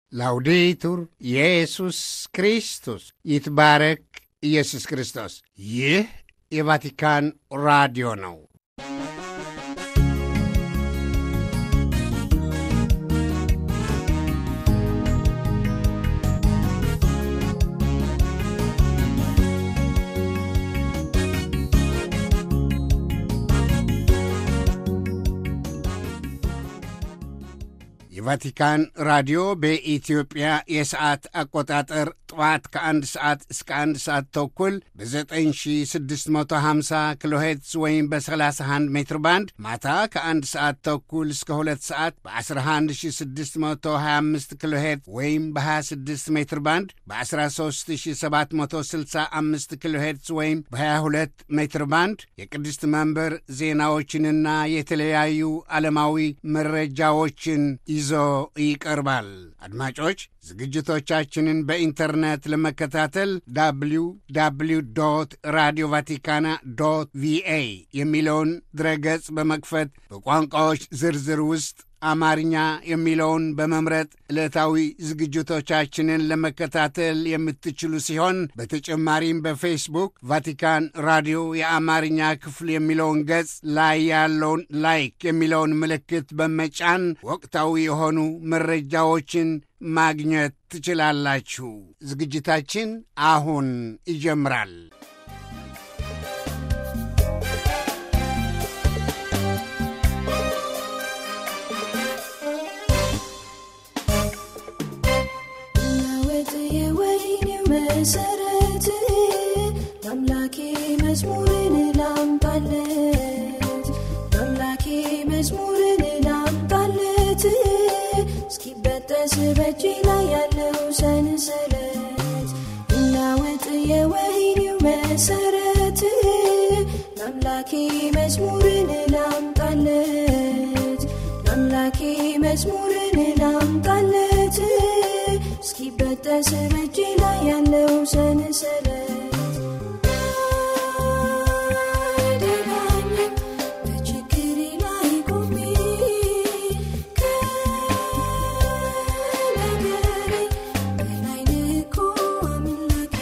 ላውዴቱር ኢየሱስ ክርስቶስ ይትባረክ ኢየሱስ ክርስቶስ። ይህ የቫቲካን ራዲዮ ነው። የቫቲካን ራዲዮ በኢትዮጵያ የሰዓት አቆጣጠር ጠዋት ከአንድ ሰዓት እስከ አንድ ሰዓት ተኩል በ9650 ኪሎ ሄርትዝ ወይም በ31 ሜትር ባንድ ማታ ከአንድ ሰዓት ተኩል እስከ ሁለት ሰዓት በ11625 ኪሎ ሄርትዝ ወይም በ26 ሜትር ባንድ በ13765 ኪሎ ሄርትዝ ወይም በ22 ሜትር ባንድ የቅድስት መንበር ዜናዎችንና የተለያዩ ዓለማዊ መረጃዎችን ይዞ ይቀርባል። አድማጮች ዝግጅቶቻችንን በኢንተርኔት ለመከታተል ዳብሊው ዳብሊው ዶት ራዲዮ ቫቲካና ዶት ቪኤ የሚለውን ድረገጽ በመክፈት በቋንቋዎች ዝርዝር ውስጥ አማርኛ የሚለውን በመምረጥ ዕለታዊ ዝግጅቶቻችንን ለመከታተል የምትችሉ ሲሆን በተጨማሪም በፌስቡክ ቫቲካን ራዲዮ የአማርኛ ክፍል የሚለውን ገጽ ላይ ያለውን ላይክ የሚለውን ምልክት በመጫን ወቅታዊ የሆኑ መረጃዎችን ማግኘት ትችላላችሁ። ዝግጅታችን አሁን ይጀምራል። መሰረት ለአምላኬ መዝሙርን ላምጣለት ለአምላኬ መዝሙርን ላምጣለት እስኪበጠስ በእጄ ላይ ያለው ሰንሰለት እናወጥ የወህኒው መሰረት ለአምላኬ መዝሙርን ላምጣለት ለአምላኬ መዝሙርን ላምጣለት እስኪበጠስ በእጄ ላይ ያለው ሰንሰለት አይደላኝም በችግሬ ላይ ቆሜ ከነገሬ በላይ ልኮ አምላኬ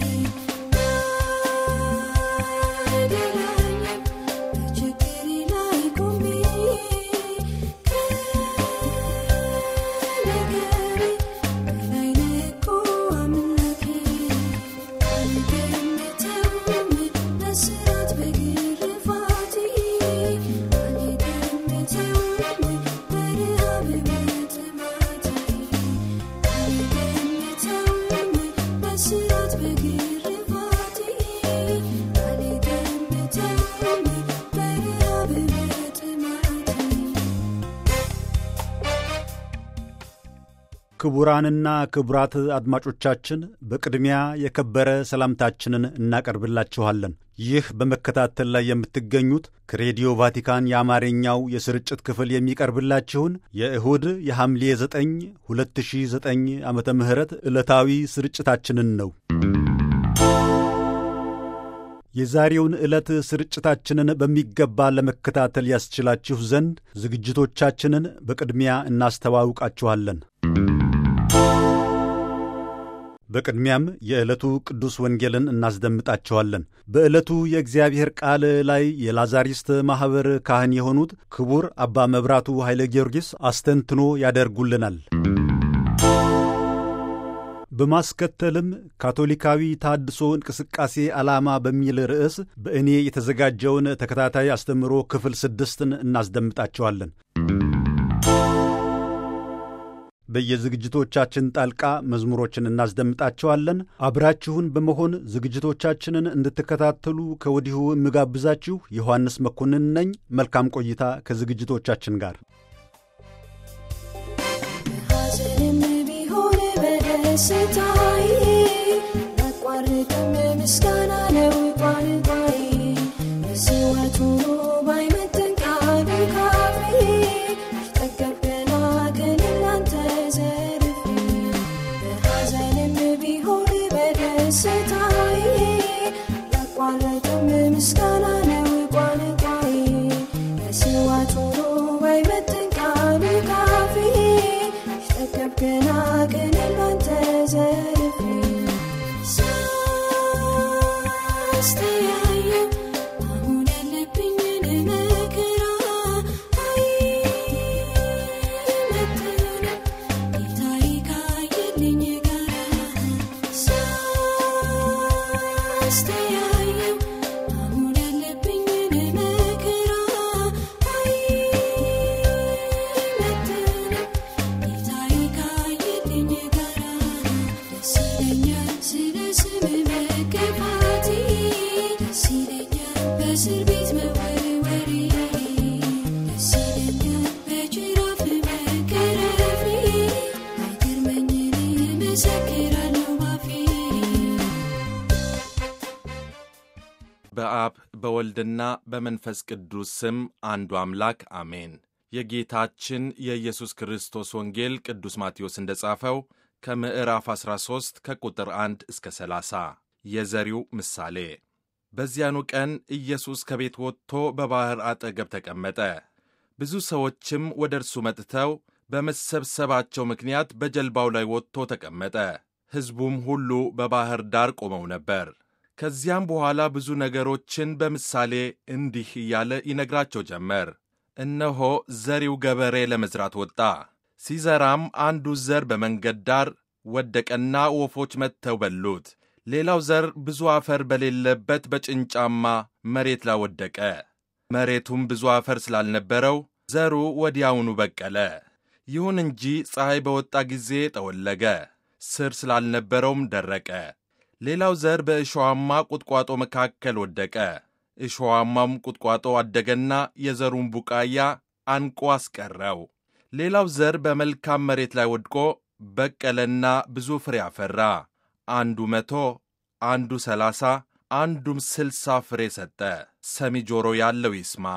አይደላኝም በችግሬ ላይ ቆሜ ከነገሬ በላይ ልኮ አምላኬ አልገምተውም በስራት በግርፋቴ አልገምተውም በረሃብ በጥማቴ አልገምተውም በስራት በግርፋቴ አልገምተውም በረሃብ በጥማቴ ክቡራንና ክቡራት አድማጮቻችን በቅድሚያ የከበረ ሰላምታችንን እናቀርብላችኋለን። ይህ በመከታተል ላይ የምትገኙት ከሬዲዮ ቫቲካን የአማርኛው የስርጭት ክፍል የሚቀርብላችሁን የእሁድ የሐምሌ 9 2009 ዓመተ ምህረት ዕለታዊ ስርጭታችንን ነው። የዛሬውን ዕለት ስርጭታችንን በሚገባ ለመከታተል ያስችላችሁ ዘንድ ዝግጅቶቻችንን በቅድሚያ እናስተዋውቃችኋለን። በቅድሚያም የዕለቱ ቅዱስ ወንጌልን እናስደምጣቸዋለን። በዕለቱ የእግዚአብሔር ቃል ላይ የላዛሪስት ማኅበር ካህን የሆኑት ክቡር አባ መብራቱ ኃይለ ጊዮርጊስ አስተንትኖ ያደርጉልናል። በማስከተልም ካቶሊካዊ ታድሶ እንቅስቃሴ ዓላማ በሚል ርዕስ በእኔ የተዘጋጀውን ተከታታይ አስተምህሮ ክፍል ስድስትን እናስደምጣቸዋለን። በየዝግጅቶቻችን ጣልቃ መዝሙሮችን እናስደምጣቸዋለን። አብራችሁን በመሆን ዝግጅቶቻችንን እንድትከታተሉ ከወዲሁ የምጋብዛችሁ ዮሐንስ መኮንን ነኝ። መልካም ቆይታ ከዝግጅቶቻችን ጋር። በሐዘንም ቢሆን በደስታዬ ያቋርጥም ምስጋና ነው ቋንቋዬ በሕይወት ሆኖ ባይመጥን ቃሉ ካፌ ጠገብ ገና ግን እናንተ ዘርፌ በሐዘንም ቢሆን በደስታዬ ያቋርጥም ምስጋና ነው ቋንቋዬ በሕይወት ሆኖ ባይመጥን ቃሉ ካፌ ገና እኔም ባንተ ዘርፌ ሳስተያየው አሁን ያለብኝን መከራ አይመጥንም ጌታዬ ካየልኝ ጋራ ሳስተያየው አሁን ያለብኝን መከራ አይመጥንም ጌታዬ ካየልኝ ጋራ ደስ ይለኛል ስለ ስምህ መገፋቴ ደስ ይለኛል በእስር ቤት መወርወሬ ደስ ይለኛል በጅራፍ መገረፌ አይገርመኝም እመሰክራለሁ ባፌ በአብ በወልድና በመንፈስ ቅዱስ ስም አንዱ አምላክ አሜን። የጌታችን የኢየሱስ ክርስቶስ ወንጌል ቅዱስ ማቴዎስ እንደ ጻፈው ከምዕራፍ 13 ከቁጥር 1 እስከ 30 የዘሪው ምሳሌ። በዚያኑ ቀን ኢየሱስ ከቤት ወጥቶ በባሕር አጠገብ ተቀመጠ። ብዙ ሰዎችም ወደ እርሱ መጥተው በመሰብሰባቸው ምክንያት በጀልባው ላይ ወጥቶ ተቀመጠ። ሕዝቡም ሁሉ በባሕር ዳር ቆመው ነበር። ከዚያም በኋላ ብዙ ነገሮችን በምሳሌ እንዲህ እያለ ይነግራቸው ጀመር። እነሆ ዘሪው ገበሬ ለመዝራት ወጣ። ሲዘራም አንዱ ዘር በመንገድ ዳር ወደቀና ወፎች መጥተው በሉት። ሌላው ዘር ብዙ አፈር በሌለበት በጭንጫማ መሬት ላይ ወደቀ። መሬቱም ብዙ አፈር ስላልነበረው ዘሩ ወዲያውኑ በቀለ። ይሁን እንጂ ፀሐይ በወጣ ጊዜ ጠወለገ፣ ስር ስላልነበረውም ደረቀ። ሌላው ዘር በእሾዋማ ቁጥቋጦ መካከል ወደቀ። እሾዋማም ቁጥቋጦ አደገና የዘሩን ቡቃያ አንቆ አስቀረው። ሌላው ዘር በመልካም መሬት ላይ ወድቆ በቀለና ብዙ ፍሬ አፈራ። አንዱ መቶ አንዱ ሰላሳ አንዱም ስልሳ ፍሬ ሰጠ። ሰሚ ጆሮ ያለው ይስማ።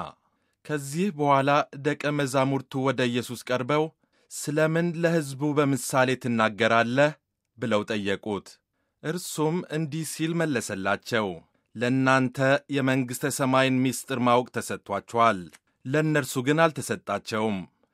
ከዚህ በኋላ ደቀ መዛሙርቱ ወደ ኢየሱስ ቀርበው ስለምን ለሕዝቡ በምሳሌ ትናገራለህ? ብለው ጠየቁት። እርሱም እንዲህ ሲል መለሰላቸው። ለእናንተ የመንግሥተ ሰማይን ምስጢር ማወቅ ተሰጥቷችኋል፣ ለእነርሱ ግን አልተሰጣቸውም።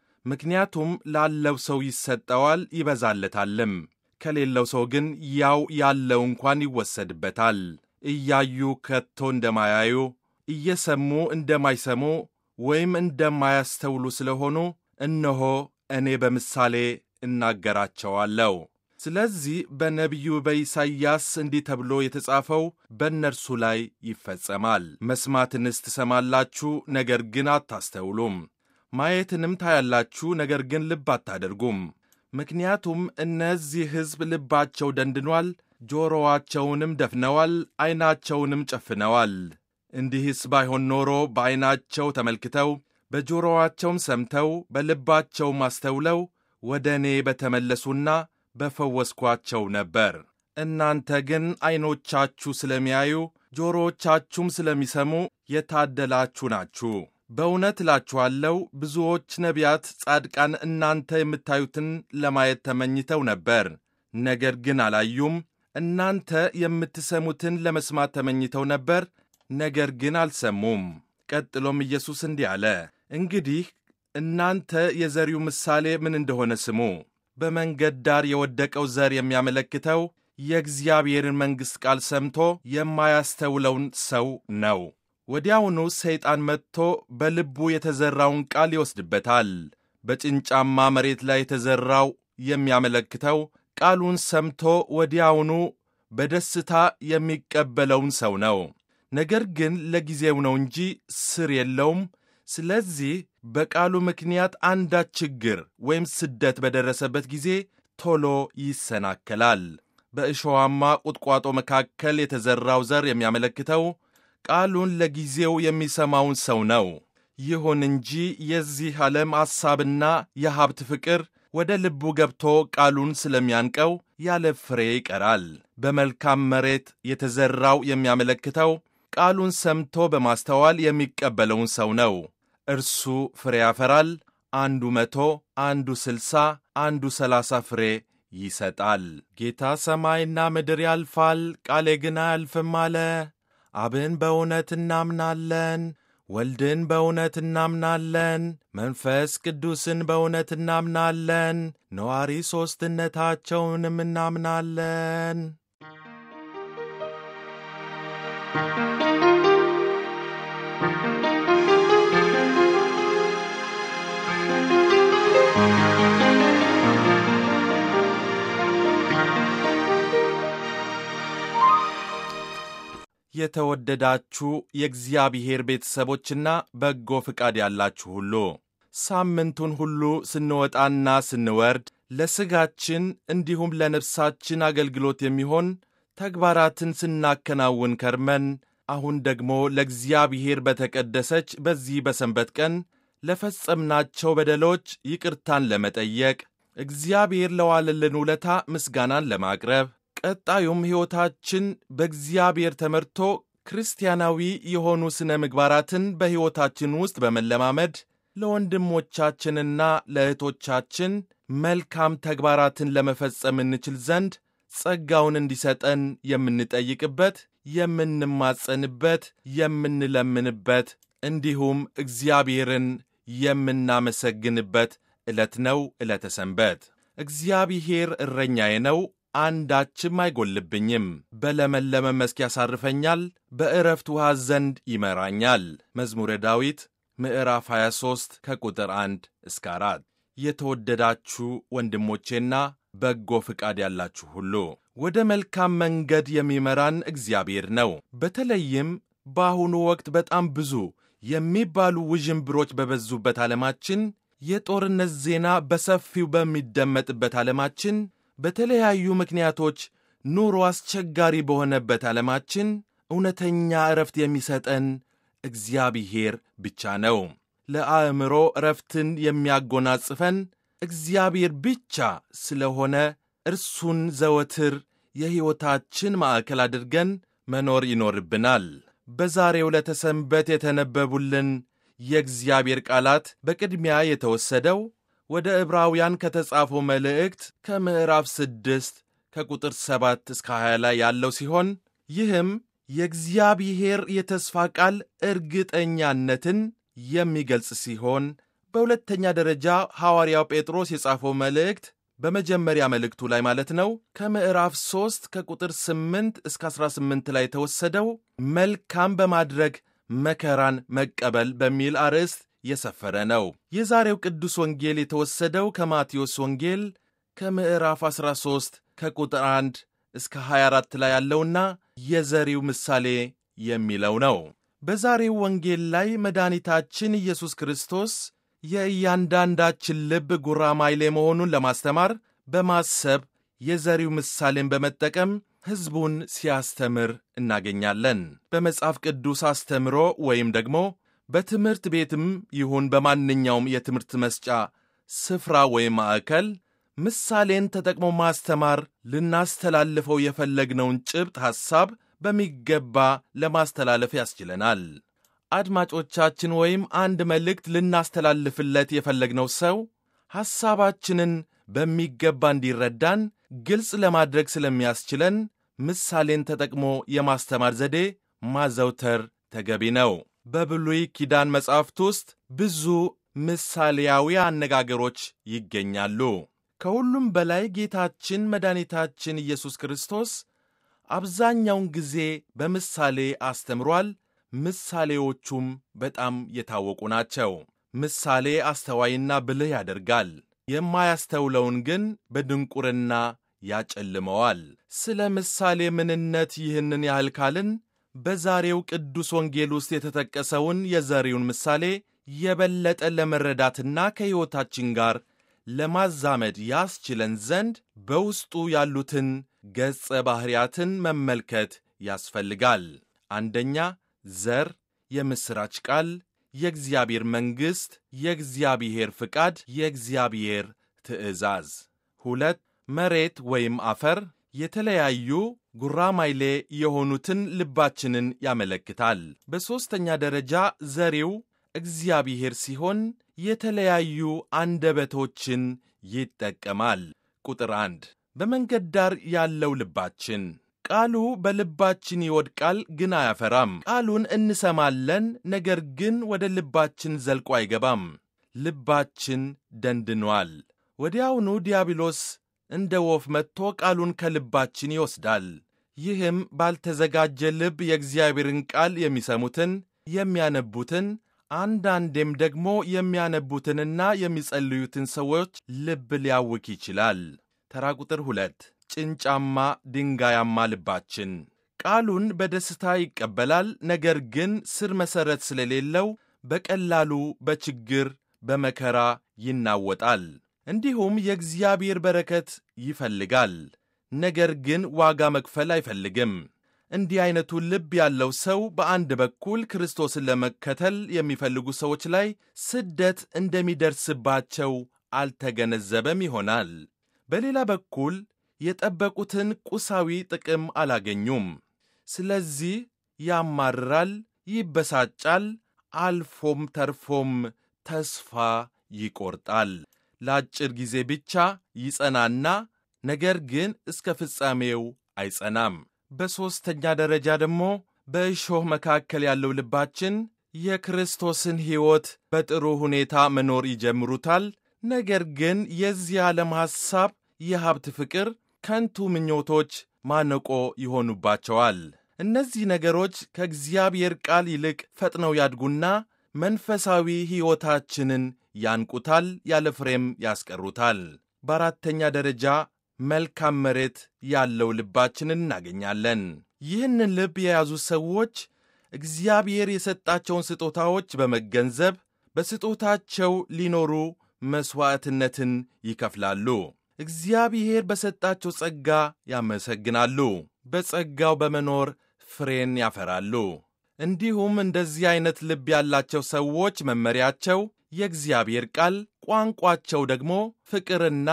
ምክንያቱም ላለው ሰው ይሰጠዋል ይበዛለታልም፣ ከሌለው ሰው ግን ያው ያለው እንኳን ይወሰድበታል። እያዩ ከቶ እንደማያዩ እየሰሙ እንደማይሰሙ ወይም እንደማያስተውሉ ስለሆኑ እነሆ እኔ በምሳሌ እናገራቸዋለሁ። ስለዚህ በነቢዩ በኢሳይያስ እንዲህ ተብሎ የተጻፈው በእነርሱ ላይ ይፈጸማል። መስማትንስ ትሰማላችሁ፣ ነገር ግን አታስተውሉም። ማየትንም ታያላችሁ፣ ነገር ግን ልብ አታደርጉም። ምክንያቱም እነዚህ ሕዝብ ልባቸው ደንድኗል፣ ጆሮዋቸውንም ደፍነዋል፣ ዐይናቸውንም ጨፍነዋል። እንዲህስ ባይሆን ኖሮ በዐይናቸው ተመልክተው በጆሮዋቸውም ሰምተው በልባቸውም አስተውለው ወደ እኔ በተመለሱና በፈወስኳቸው ነበር። እናንተ ግን ዐይኖቻችሁ ስለሚያዩ ጆሮዎቻችሁም ስለሚሰሙ የታደላችሁ ናችሁ። በእውነት እላችኋለሁ ብዙዎች ነቢያት፣ ጻድቃን እናንተ የምታዩትን ለማየት ተመኝተው ነበር፣ ነገር ግን አላዩም። እናንተ የምትሰሙትን ለመስማት ተመኝተው ነበር፣ ነገር ግን አልሰሙም። ቀጥሎም ኢየሱስ እንዲህ አለ፣ እንግዲህ እናንተ የዘሪው ምሳሌ ምን እንደሆነ ስሙ። በመንገድ ዳር የወደቀው ዘር የሚያመለክተው የእግዚአብሔርን መንግሥት ቃል ሰምቶ የማያስተውለውን ሰው ነው። ወዲያውኑ ሰይጣን መጥቶ በልቡ የተዘራውን ቃል ይወስድበታል። በጭንጫማ መሬት ላይ የተዘራው የሚያመለክተው ቃሉን ሰምቶ ወዲያውኑ በደስታ የሚቀበለውን ሰው ነው። ነገር ግን ለጊዜው ነው እንጂ ስር የለውም። ስለዚህ በቃሉ ምክንያት አንዳች ችግር ወይም ስደት በደረሰበት ጊዜ ቶሎ ይሰናከላል። በእሾዋማ ቁጥቋጦ መካከል የተዘራው ዘር የሚያመለክተው ቃሉን ለጊዜው የሚሰማውን ሰው ነው። ይሁን እንጂ የዚህ ዓለም ሐሳብና የሀብት ፍቅር ወደ ልቡ ገብቶ ቃሉን ስለሚያንቀው ያለ ፍሬ ይቀራል። በመልካም መሬት የተዘራው የሚያመለክተው ቃሉን ሰምቶ በማስተዋል የሚቀበለውን ሰው ነው። እርሱ ፍሬ ያፈራል። አንዱ መቶ አንዱ ስልሳ አንዱ ሰላሳ ፍሬ ይሰጣል። ጌታ ሰማይና ምድር ያልፋል፣ ቃሌ ግን አያልፍም አለ። አብን በእውነት እናምናለን፣ ወልድን በእውነት እናምናለን፣ መንፈስ ቅዱስን በእውነት እናምናለን፣ ነዋሪ ሦስትነታቸውንም እናምናለን። የተወደዳችሁ የእግዚአብሔር ቤተሰቦችና በጎ ፍቃድ ያላችሁ ሁሉ ሳምንቱን ሁሉ ስንወጣና ስንወርድ ለሥጋችን እንዲሁም ለነፍሳችን አገልግሎት የሚሆን ተግባራትን ስናከናውን ከርመን አሁን ደግሞ ለእግዚአብሔር በተቀደሰች በዚህ በሰንበት ቀን ለፈጸምናቸው በደሎች ይቅርታን ለመጠየቅ እግዚአብሔር ለዋለልን ውለታ ምስጋናን ለማቅረብ ቀጣዩም ሕይወታችን በእግዚአብሔር ተመርቶ ክርስቲያናዊ የሆኑ ሥነ ምግባራትን በሕይወታችን ውስጥ በመለማመድ ለወንድሞቻችንና ለእህቶቻችን መልካም ተግባራትን ለመፈጸም እንችል ዘንድ ጸጋውን እንዲሰጠን የምንጠይቅበት፣ የምንማጸንበት፣ የምንለምንበት እንዲሁም እግዚአብሔርን የምናመሰግንበት ዕለት ነው። ዕለተ ሰንበት እግዚአብሔር እረኛዬ ነው አንዳችም አይጎልብኝም። በለመለመ መስክ ያሳርፈኛል፣ በዕረፍት ውሃ ዘንድ ይመራኛል። መዝሙረ ዳዊት ምዕራፍ 23 ከቁጥር 1 እስከ 4። የተወደዳችሁ ወንድሞቼና በጎ ፍቃድ ያላችሁ ሁሉ ወደ መልካም መንገድ የሚመራን እግዚአብሔር ነው። በተለይም በአሁኑ ወቅት በጣም ብዙ የሚባሉ ውዥንብሮች በበዙበት ዓለማችን፣ የጦርነት ዜና በሰፊው በሚደመጥበት ዓለማችን በተለያዩ ምክንያቶች ኑሮ አስቸጋሪ በሆነበት ዓለማችን እውነተኛ ዕረፍት የሚሰጠን እግዚአብሔር ብቻ ነው። ለአእምሮ ዕረፍትን የሚያጎናጽፈን እግዚአብሔር ብቻ ስለሆነ እርሱን ዘወትር የሕይወታችን ማዕከል አድርገን መኖር ይኖርብናል። በዛሬው ዕለተ ሰንበት የተነበቡልን የእግዚአብሔር ቃላት በቅድሚያ የተወሰደው ወደ ዕብራውያን ከተጻፈው መልእክት ከምዕራፍ ስድስት ከቁጥር ሰባት እስከ 20 ላይ ያለው ሲሆን ይህም የእግዚአብሔር የተስፋ ቃል እርግጠኛነትን የሚገልጽ ሲሆን በሁለተኛ ደረጃ ሐዋርያው ጴጥሮስ የጻፈው መልእክት በመጀመሪያ መልእክቱ ላይ ማለት ነው ከምዕራፍ 3 ከቁጥር 8 እስከ 18 ላይ የተወሰደው መልካም በማድረግ መከራን መቀበል በሚል አርዕስት የሰፈረ ነው። የዛሬው ቅዱስ ወንጌል የተወሰደው ከማቴዎስ ወንጌል ከምዕራፍ 13 ከቁጥር 1 እስከ 24 ላይ ያለውና የዘሪው ምሳሌ የሚለው ነው። በዛሬው ወንጌል ላይ መድኃኒታችን ኢየሱስ ክርስቶስ የእያንዳንዳችን ልብ ጉራማይሌ መሆኑን ለማስተማር በማሰብ የዘሪው ምሳሌን በመጠቀም ሕዝቡን ሲያስተምር እናገኛለን። በመጽሐፍ ቅዱስ አስተምሮ ወይም ደግሞ በትምህርት ቤትም ይሁን በማንኛውም የትምህርት መስጫ ስፍራ ወይም ማዕከል ምሳሌን ተጠቅሞ ማስተማር ልናስተላልፈው የፈለግነውን ጭብጥ ሐሳብ በሚገባ ለማስተላለፍ ያስችለናል። አድማጮቻችን ወይም አንድ መልእክት ልናስተላልፍለት የፈለግነው ሰው ሐሳባችንን በሚገባ እንዲረዳን ግልጽ ለማድረግ ስለሚያስችለን ምሳሌን ተጠቅሞ የማስተማር ዘዴ ማዘውተር ተገቢ ነው። በብሉይ ኪዳን መጻሕፍት ውስጥ ብዙ ምሳሌያዊ አነጋገሮች ይገኛሉ። ከሁሉም በላይ ጌታችን መድኃኒታችን ኢየሱስ ክርስቶስ አብዛኛውን ጊዜ በምሳሌ አስተምሯል። ምሳሌዎቹም በጣም የታወቁ ናቸው። ምሳሌ አስተዋይና ብልህ ያደርጋል፣ የማያስተውለውን ግን በድንቁርና ያጨልመዋል። ስለ ምሳሌ ምንነት ይህንን ያህል ካልን በዛሬው ቅዱስ ወንጌል ውስጥ የተጠቀሰውን የዘሪውን ምሳሌ የበለጠ ለመረዳትና ከሕይወታችን ጋር ለማዛመድ ያስችለን ዘንድ በውስጡ ያሉትን ገጸ ባሕርያትን መመልከት ያስፈልጋል። አንደኛ ዘር፣ የምሥራች ቃል፣ የእግዚአብሔር መንግሥት፣ የእግዚአብሔር ፍቃድ፣ የእግዚአብሔር ትእዛዝ። ሁለት መሬት ወይም አፈር የተለያዩ ጉራማይሌ የሆኑትን ልባችንን ያመለክታል። በሦስተኛ ደረጃ ዘሪው እግዚአብሔር ሲሆን የተለያዩ አንደበቶችን ይጠቀማል። ቁጥር አንድ በመንገድ ዳር ያለው ልባችን ቃሉ በልባችን ይወድቃል፣ ግን አያፈራም። ቃሉን እንሰማለን፣ ነገር ግን ወደ ልባችን ዘልቆ አይገባም። ልባችን ደንድኗል። ወዲያውኑ ዲያብሎስ እንደ ወፍ መጥቶ ቃሉን ከልባችን ይወስዳል። ይህም ባልተዘጋጀ ልብ የእግዚአብሔርን ቃል የሚሰሙትን የሚያነቡትን አንዳንዴም ደግሞ የሚያነቡትንና የሚጸልዩትን ሰዎች ልብ ሊያውክ ይችላል። ተራ ቁጥር ሁለት ጭንጫማ ድንጋያማ ልባችን ቃሉን በደስታ ይቀበላል፣ ነገር ግን ስር መሠረት ስለሌለው በቀላሉ በችግር በመከራ ይናወጣል። እንዲሁም የእግዚአብሔር በረከት ይፈልጋል፣ ነገር ግን ዋጋ መክፈል አይፈልግም። እንዲህ ዐይነቱ ልብ ያለው ሰው በአንድ በኩል ክርስቶስን ለመከተል የሚፈልጉ ሰዎች ላይ ስደት እንደሚደርስባቸው አልተገነዘበም ይሆናል። በሌላ በኩል የጠበቁትን ቁሳዊ ጥቅም አላገኙም። ስለዚህ ያማርራል፣ ይበሳጫል፣ አልፎም ተርፎም ተስፋ ይቆርጣል። ለአጭር ጊዜ ብቻ ይጸናና ነገር ግን እስከ ፍጻሜው አይጸናም። በሦስተኛ ደረጃ ደግሞ በእሾህ መካከል ያለው ልባችን የክርስቶስን ሕይወት በጥሩ ሁኔታ መኖር ይጀምሩታል። ነገር ግን የዚህ ዓለም ሐሳብ፣ የሀብት ፍቅር፣ ከንቱ ምኞቶች ማነቆ ይሆኑባቸዋል። እነዚህ ነገሮች ከእግዚአብሔር ቃል ይልቅ ፈጥነው ያድጉና መንፈሳዊ ሕይወታችንን ያንቁታል፣ ያለ ፍሬም ያስቀሩታል። በአራተኛ ደረጃ መልካም መሬት ያለው ልባችንን እናገኛለን። ይህንን ልብ የያዙ ሰዎች እግዚአብሔር የሰጣቸውን ስጦታዎች በመገንዘብ በስጦታቸው ሊኖሩ መሥዋዕትነትን ይከፍላሉ። እግዚአብሔር በሰጣቸው ጸጋ ያመሰግናሉ። በጸጋው በመኖር ፍሬን ያፈራሉ። እንዲሁም እንደዚህ ዐይነት ልብ ያላቸው ሰዎች መመሪያቸው የእግዚአብሔር ቃል፣ ቋንቋቸው ደግሞ ፍቅርና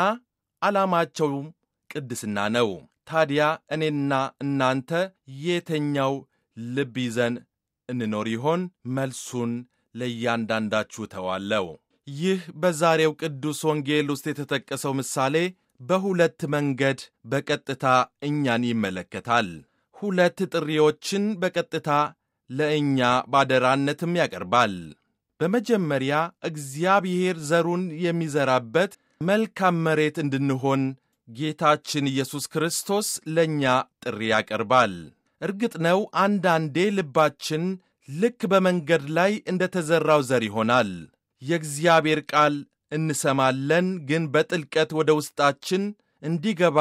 ዓላማቸውም ቅድስና ነው። ታዲያ እኔና እናንተ የተኛው ልብ ይዘን እንኖር ይሆን? መልሱን ለእያንዳንዳችሁ ተዋለው። ይህ በዛሬው ቅዱስ ወንጌል ውስጥ የተጠቀሰው ምሳሌ በሁለት መንገድ በቀጥታ እኛን ይመለከታል። ሁለት ጥሪዎችን በቀጥታ ለእኛ ባደራነትም ያቀርባል። በመጀመሪያ እግዚአብሔር ዘሩን የሚዘራበት መልካም መሬት እንድንሆን ጌታችን ኢየሱስ ክርስቶስ ለእኛ ጥሪ ያቀርባል። እርግጥ ነው አንዳንዴ ልባችን ልክ በመንገድ ላይ እንደ ተዘራው ዘር ይሆናል። የእግዚአብሔር ቃል እንሰማለን፣ ግን በጥልቀት ወደ ውስጣችን እንዲገባ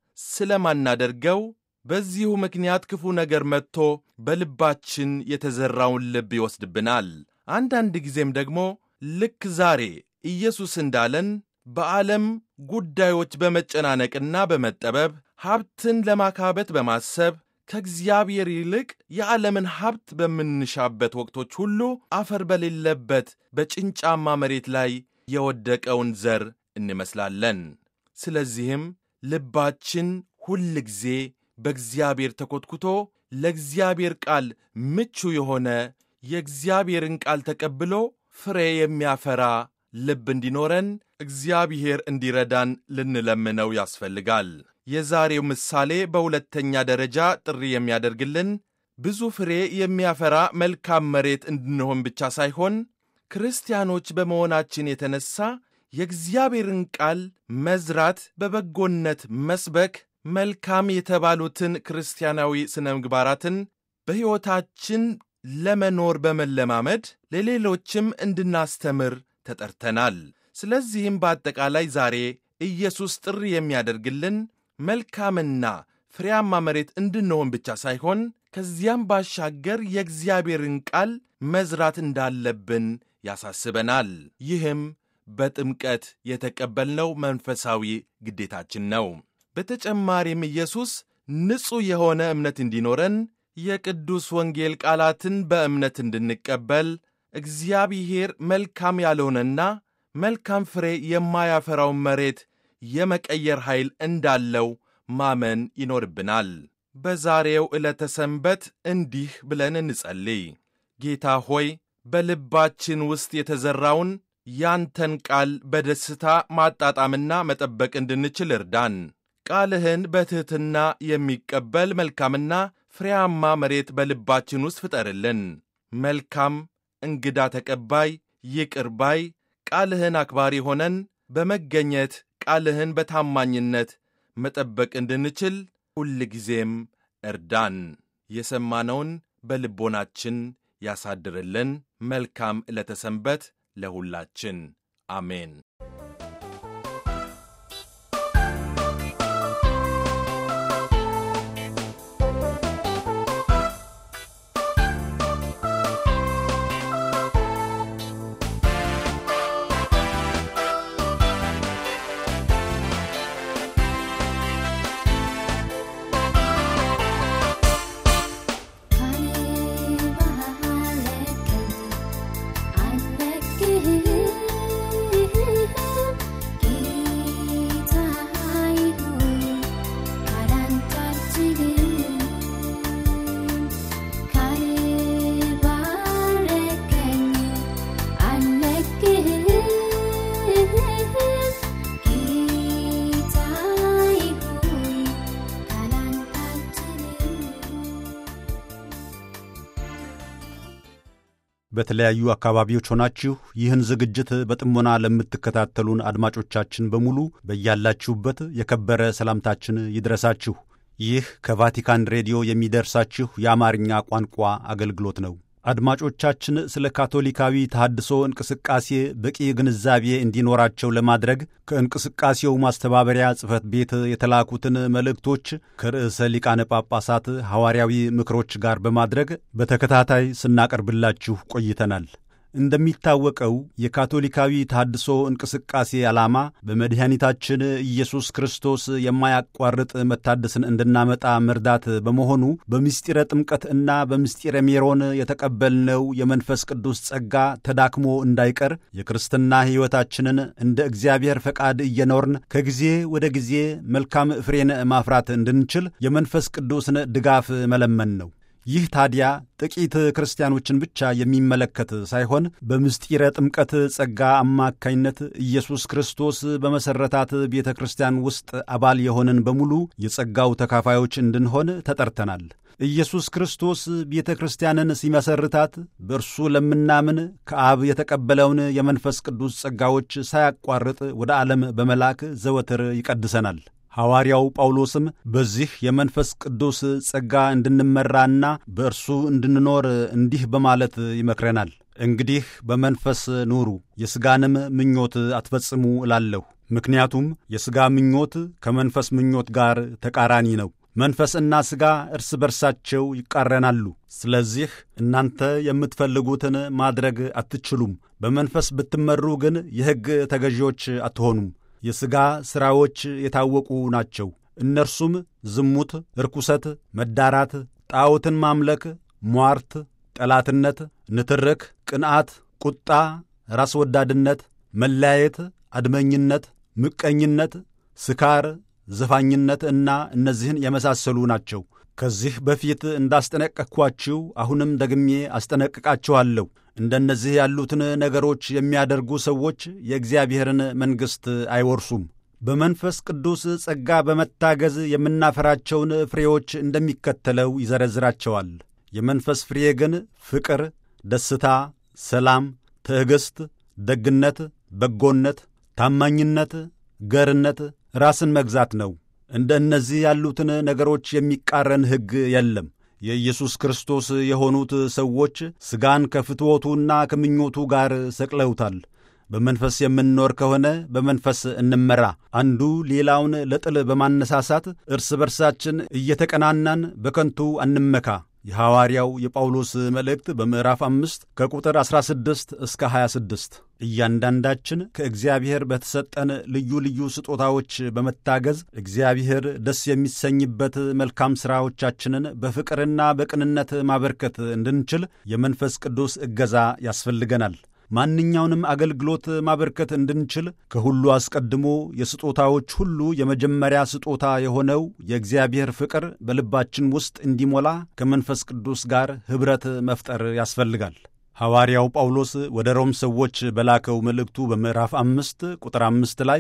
ስለማናደርገው በዚሁ ምክንያት ክፉ ነገር መጥቶ በልባችን የተዘራውን ልብ ይወስድብናል። አንዳንድ ጊዜም ደግሞ ልክ ዛሬ ኢየሱስ እንዳለን በዓለም ጉዳዮች በመጨናነቅና በመጠበብ ሀብትን ለማካበት በማሰብ ከእግዚአብሔር ይልቅ የዓለምን ሀብት በምንሻበት ወቅቶች ሁሉ አፈር በሌለበት በጭንጫማ መሬት ላይ የወደቀውን ዘር እንመስላለን። ስለዚህም ልባችን ሁል ጊዜ በእግዚአብሔር ተኮትኩቶ ለእግዚአብሔር ቃል ምቹ የሆነ የእግዚአብሔርን ቃል ተቀብሎ ፍሬ የሚያፈራ ልብ እንዲኖረን እግዚአብሔር እንዲረዳን ልንለምነው ያስፈልጋል። የዛሬው ምሳሌ በሁለተኛ ደረጃ ጥሪ የሚያደርግልን ብዙ ፍሬ የሚያፈራ መልካም መሬት እንድንሆን ብቻ ሳይሆን ክርስቲያኖች በመሆናችን የተነሳ የእግዚአብሔርን ቃል መዝራት፣ በበጎነት መስበክ፣ መልካም የተባሉትን ክርስቲያናዊ ሥነ ምግባራትን በሕይወታችን ለመኖር በመለማመድ ለሌሎችም እንድናስተምር ተጠርተናል። ስለዚህም በአጠቃላይ ዛሬ ኢየሱስ ጥሪ የሚያደርግልን መልካምና ፍሬያማ መሬት እንድንሆን ብቻ ሳይሆን ከዚያም ባሻገር የእግዚአብሔርን ቃል መዝራት እንዳለብን ያሳስበናል። ይህም በጥምቀት የተቀበልነው መንፈሳዊ ግዴታችን ነው። በተጨማሪም ኢየሱስ ንጹሕ የሆነ እምነት እንዲኖረን የቅዱስ ወንጌል ቃላትን በእምነት እንድንቀበል እግዚአብሔር መልካም ያልሆነና መልካም ፍሬ የማያፈራውን መሬት የመቀየር ኃይል እንዳለው ማመን ይኖርብናል። በዛሬው ዕለተ ሰንበት እንዲህ ብለን እንጸልይ። ጌታ ሆይ በልባችን ውስጥ የተዘራውን ያንተን ቃል በደስታ ማጣጣምና መጠበቅ እንድንችል እርዳን። ቃልህን በትሕትና የሚቀበል መልካምና ፍሬያማ መሬት በልባችን ውስጥ ፍጠርልን። መልካም እንግዳ ተቀባይ፣ ይቅር ባይ፣ ቃልህን አክባሪ ሆነን በመገኘት ቃልህን በታማኝነት መጠበቅ እንድንችል ሁልጊዜም እርዳን። የሰማነውን በልቦናችን ያሳድርልን። መልካም ዕለተ ሰንበት ለሁላችን። አሜን። በተለያዩ አካባቢዎች ሆናችሁ ይህን ዝግጅት በጥሞና ለምትከታተሉን አድማጮቻችን በሙሉ በያላችሁበት የከበረ ሰላምታችን ይድረሳችሁ። ይህ ከቫቲካን ሬዲዮ የሚደርሳችሁ የአማርኛ ቋንቋ አገልግሎት ነው። አድማጮቻችን ስለ ካቶሊካዊ ተሐድሶ እንቅስቃሴ በቂ ግንዛቤ እንዲኖራቸው ለማድረግ ከእንቅስቃሴው ማስተባበሪያ ጽሕፈት ቤት የተላኩትን መልእክቶች ከርዕሰ ሊቃነ ጳጳሳት ሐዋርያዊ ምክሮች ጋር በማድረግ በተከታታይ ስናቀርብላችሁ ቆይተናል። እንደሚታወቀው የካቶሊካዊ ተሐድሶ እንቅስቃሴ ዓላማ በመድኃኒታችን ኢየሱስ ክርስቶስ የማያቋርጥ መታደስን እንድናመጣ መርዳት በመሆኑ በምስጢረ ጥምቀት እና በምስጢረ ሜሮን የተቀበልነው የመንፈስ ቅዱስ ጸጋ ተዳክሞ እንዳይቀር የክርስትና ሕይወታችንን እንደ እግዚአብሔር ፈቃድ እየኖርን ከጊዜ ወደ ጊዜ መልካም ፍሬን ማፍራት እንድንችል የመንፈስ ቅዱስን ድጋፍ መለመን ነው። ይህ ታዲያ ጥቂት ክርስቲያኖችን ብቻ የሚመለከት ሳይሆን በምስጢረ ጥምቀት ጸጋ አማካኝነት ኢየሱስ ክርስቶስ በመሠረታት ቤተ ክርስቲያን ውስጥ አባል የሆንን በሙሉ የጸጋው ተካፋዮች እንድንሆን ተጠርተናል። ኢየሱስ ክርስቶስ ቤተ ክርስቲያንን ሲመሰርታት በእርሱ ለምናምን ከአብ የተቀበለውን የመንፈስ ቅዱስ ጸጋዎች ሳያቋርጥ ወደ ዓለም በመላክ ዘወትር ይቀድሰናል። ሐዋርያው ጳውሎስም በዚህ የመንፈስ ቅዱስ ጸጋ እንድንመራና በእርሱ እንድንኖር እንዲህ በማለት ይመክረናል። እንግዲህ በመንፈስ ኑሩ፣ የሥጋንም ምኞት አትፈጽሙ እላለሁ። ምክንያቱም የሥጋ ምኞት ከመንፈስ ምኞት ጋር ተቃራኒ ነው። መንፈስና ሥጋ እርስ በርሳቸው ይቃረናሉ። ስለዚህ እናንተ የምትፈልጉትን ማድረግ አትችሉም። በመንፈስ ብትመሩ ግን የሕግ ተገዢዎች አትሆኑም። የሥጋ ሥራዎች የታወቁ ናቸው። እነርሱም ዝሙት፣ ርኩሰት፣ መዳራት፣ ጣዖትን ማምለክ፣ ሟርት፣ ጠላትነት፣ ንትርክ፣ ቅንዓት፣ ቁጣ፣ ራስ ወዳድነት፣ መለያየት፣ አድመኝነት፣ ምቀኝነት፣ ስካር፣ ዘፋኝነት እና እነዚህን የመሳሰሉ ናቸው። ከዚህ በፊት እንዳስጠነቀቅኳችሁ አሁንም ደግሜ አስጠነቅቃችኋለሁ። እንደነዚህ ያሉትን ነገሮች የሚያደርጉ ሰዎች የእግዚአብሔርን መንግሥት አይወርሱም። በመንፈስ ቅዱስ ጸጋ በመታገዝ የምናፈራቸውን ፍሬዎች እንደሚከተለው ይዘረዝራቸዋል። የመንፈስ ፍሬ ግን ፍቅር፣ ደስታ፣ ሰላም፣ ትዕግሥት፣ ደግነት፣ በጎነት፣ ታማኝነት፣ ገርነት፣ ራስን መግዛት ነው። እንደ እነዚህ ያሉትን ነገሮች የሚቃረን ሕግ የለም። የኢየሱስ ክርስቶስ የሆኑት ሰዎች ሥጋን ከፍትወቱና ከምኞቱ ጋር ሰቅለውታል። በመንፈስ የምንኖር ከሆነ በመንፈስ እንመራ። አንዱ ሌላውን ለጥል በማነሳሳት እርስ በርሳችን እየተቀናናን በከንቱ አንመካ። የሐዋርያው የጳውሎስ መልእክት በምዕራፍ አምስት ከቁጥር 16 እስከ 26። እያንዳንዳችን ከእግዚአብሔር በተሰጠን ልዩ ልዩ ስጦታዎች በመታገዝ እግዚአብሔር ደስ የሚሰኝበት መልካም ሥራዎቻችንን በፍቅርና በቅንነት ማበርከት እንድንችል የመንፈስ ቅዱስ እገዛ ያስፈልገናል። ማንኛውንም አገልግሎት ማበርከት እንድንችል ከሁሉ አስቀድሞ የስጦታዎች ሁሉ የመጀመሪያ ስጦታ የሆነው የእግዚአብሔር ፍቅር በልባችን ውስጥ እንዲሞላ ከመንፈስ ቅዱስ ጋር ኅብረት መፍጠር ያስፈልጋል። ሐዋርያው ጳውሎስ ወደ ሮም ሰዎች በላከው መልእክቱ በምዕራፍ አምስት ቁጥር አምስት ላይ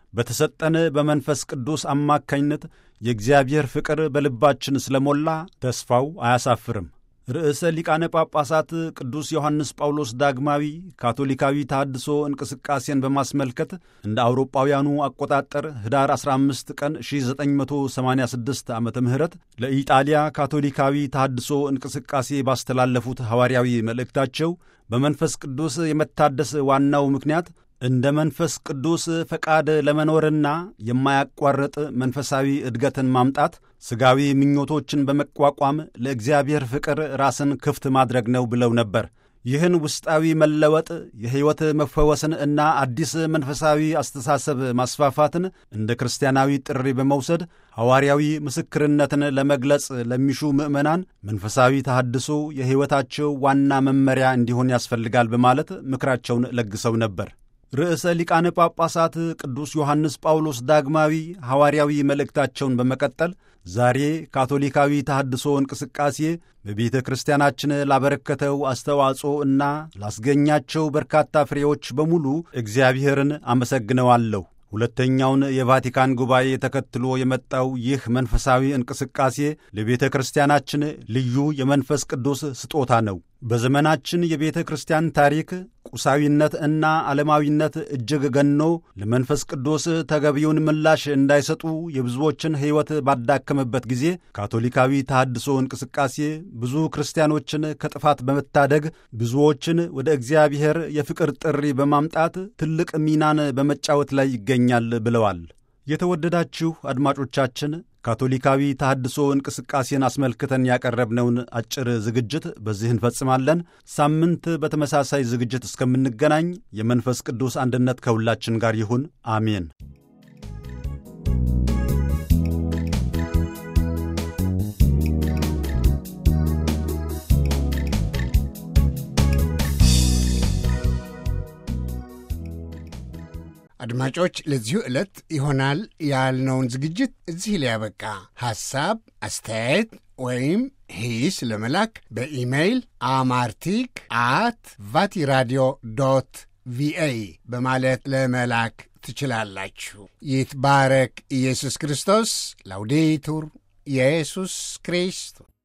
በተሰጠን በመንፈስ ቅዱስ አማካኝነት የእግዚአብሔር ፍቅር በልባችን ስለሞላ ተስፋው አያሳፍርም። ርዕሰ ሊቃነ ጳጳሳት ቅዱስ ዮሐንስ ጳውሎስ ዳግማዊ ካቶሊካዊ ተሃድሶ እንቅስቃሴን በማስመልከት እንደ አውሮጳውያኑ አቆጣጠር ኅዳር 15 ቀን 1986 ዓ ም ለኢጣሊያ ካቶሊካዊ ተሃድሶ እንቅስቃሴ ባስተላለፉት ሐዋርያዊ መልእክታቸው በመንፈስ ቅዱስ የመታደስ ዋናው ምክንያት እንደ መንፈስ ቅዱስ ፈቃድ ለመኖርና የማያቋርጥ መንፈሳዊ እድገትን ማምጣት ሥጋዊ ምኞቶችን በመቋቋም ለእግዚአብሔር ፍቅር ራስን ክፍት ማድረግ ነው ብለው ነበር። ይህን ውስጣዊ መለወጥ የሕይወት መፈወስን እና አዲስ መንፈሳዊ አስተሳሰብ ማስፋፋትን እንደ ክርስቲያናዊ ጥሪ በመውሰድ ሐዋርያዊ ምስክርነትን ለመግለጽ ለሚሹ ምዕመናን መንፈሳዊ ተሐድሶ የሕይወታቸው ዋና መመሪያ እንዲሆን ያስፈልጋል በማለት ምክራቸውን ለግሰው ነበር። ርዕሰ ሊቃነ ጳጳሳት ቅዱስ ዮሐንስ ጳውሎስ ዳግማዊ ሐዋርያዊ መልእክታቸውን በመቀጠል ዛሬ ካቶሊካዊ ተሐድሶ እንቅስቃሴ በቤተ ክርስቲያናችን ላበረከተው አስተዋጽኦ እና ላስገኛቸው በርካታ ፍሬዎች በሙሉ እግዚአብሔርን አመሰግነዋለሁ። ሁለተኛውን የቫቲካን ጉባኤ ተከትሎ የመጣው ይህ መንፈሳዊ እንቅስቃሴ ለቤተ ክርስቲያናችን ልዩ የመንፈስ ቅዱስ ስጦታ ነው። በዘመናችን የቤተ ክርስቲያን ታሪክ ቁሳዊነት እና ዓለማዊነት እጅግ ገኖ ለመንፈስ ቅዱስ ተገቢውን ምላሽ እንዳይሰጡ የብዙዎችን ሕይወት ባዳከመበት ጊዜ ካቶሊካዊ ተሐድሶ እንቅስቃሴ ብዙ ክርስቲያኖችን ከጥፋት በመታደግ ብዙዎችን ወደ እግዚአብሔር የፍቅር ጥሪ በማምጣት ትልቅ ሚናን በመጫወት ላይ ይገኛል ብለዋል። የተወደዳችሁ አድማጮቻችን ካቶሊካዊ ተሐድሶ እንቅስቃሴን አስመልክተን ያቀረብነውን አጭር ዝግጅት በዚህ እንፈጽማለን። ሳምንት በተመሳሳይ ዝግጅት እስከምንገናኝ የመንፈስ ቅዱስ አንድነት ከሁላችን ጋር ይሁን። አሜን። አድማጮች ለዚሁ ዕለት ይሆናል ያልነውን ዝግጅት እዚህ ላይ ያበቃ። ሐሳብ፣ አስተያየት ወይም ሂስ ለመላክ በኢሜይል አማርቲክ አት ቫቲራዲዮ ዶት ቪኦኤ በማለት ለመላክ ትችላላችሁ። ይትባረክ ኢየሱስ ክርስቶስ። ላውዴቱር ኢየሱስ ክርስቶስ